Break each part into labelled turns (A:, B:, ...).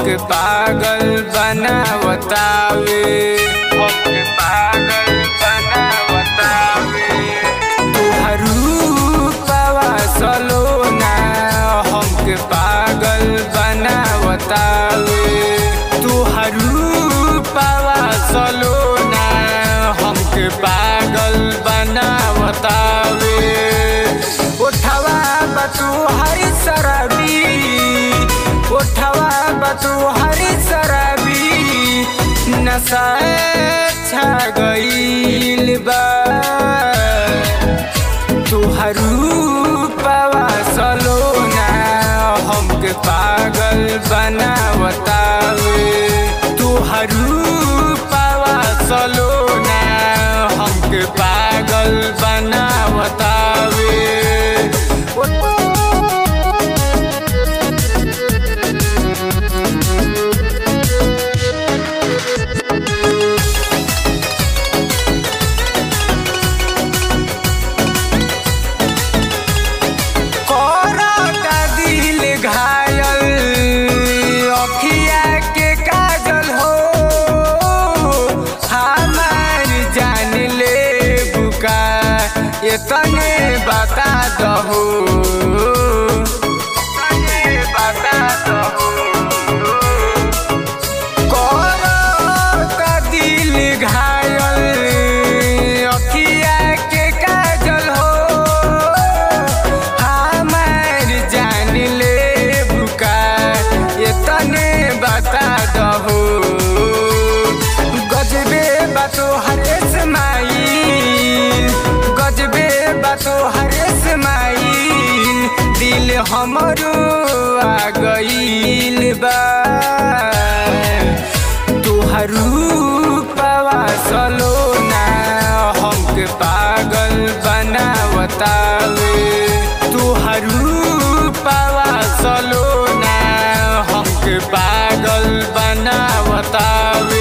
A: हमके पागल बनावतावे हमके पागल बनावतावे तुहर रूपवा सलोना हमके पागल बनावतावे तुहर रूपवा सलोना हमके पागल बनावतावे उठवा बतू हरी शराबी उठवा बतू हरी शराबी नशा छा गईल बा तुहर रूपवा सलोना हमके पागल बनावतावे तुहर रूपवा सलोना हमके पागल बनावतावे करता दिल घायल अखिया के काजल हो हमार जान ले बुका ये तने बता दहो तने बता दहो करता दिल घायल अखिया के काजल हो हमार जान ले बुका ये तने बता दहो गजबे बातो हरे स्माइल गजबे बातो हरे स्माइल दिल हमरो आ गईल बा तुहर रूपवा सलोना हमके पागल बनावतावे तुहर रूपवा सलोना हमके पागल बनावतावे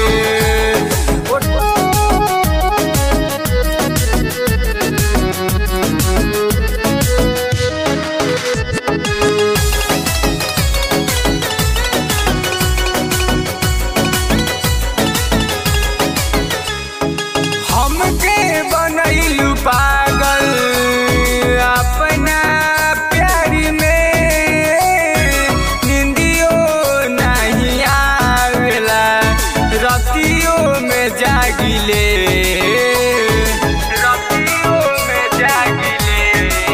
A: हमके बनैलू पागल अपना प्यार में निंदियो नहीं आवेला रतियों में जागिले रतियों में जागिले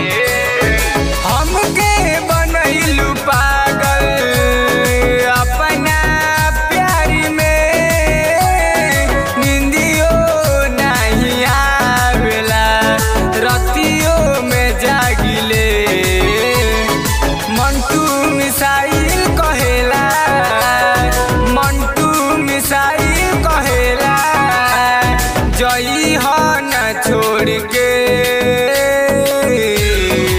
A: हमके बनैलू पागल अपना प्यार में निंदियो नहीं आवेला रतियों में जागिले मंटू मिसाइल कहेला मंटू मिसाइल कहेला जई हो न छोड़ के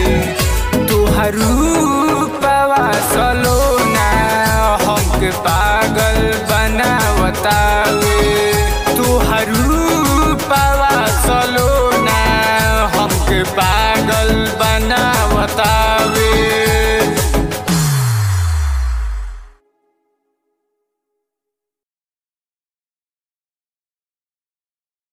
A: तुहर रूपवा सलोना हमके पा